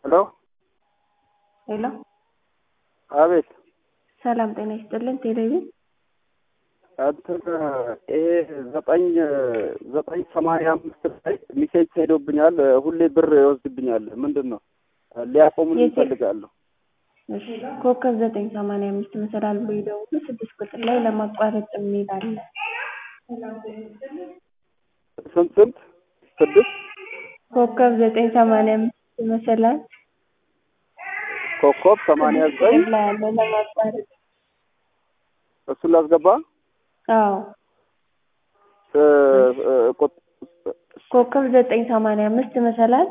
ሄሎ ሄሎ አቤት ሰላም ጤና ይስጥልን። ቴሌቪዥን እንትን ይሄ ዘጠኝ ዘጠኝ ሰማንያ አምስት ላይ ሚሴጅ ሄዶብኛል። ሁሌ ብር ይወስድብኛል። ምንድን ነው ሊያቆሙን የቴ- ይፈልጋሉ። እሺ፣ ኮከብ ዘጠኝ ሰማንያ አምስት መሰላል ብሎ ይደውሉ። ስድስት ቁጥር ላይ ለማቋረጥ የሚል አለ። ስንት ስንት ስድስት ኮከብ ዘጠኝ ሰማንያ አምስት መሰላል ኮከብ ሰማንያ ዘጠኝ ቁጥር ላይ አለ ለማቋረጥ። እሱን ላስገባ አዎ እ- እ- ቁጥ- ኮከብ ዘጠኝ ሰማንያ አምስት መሰላል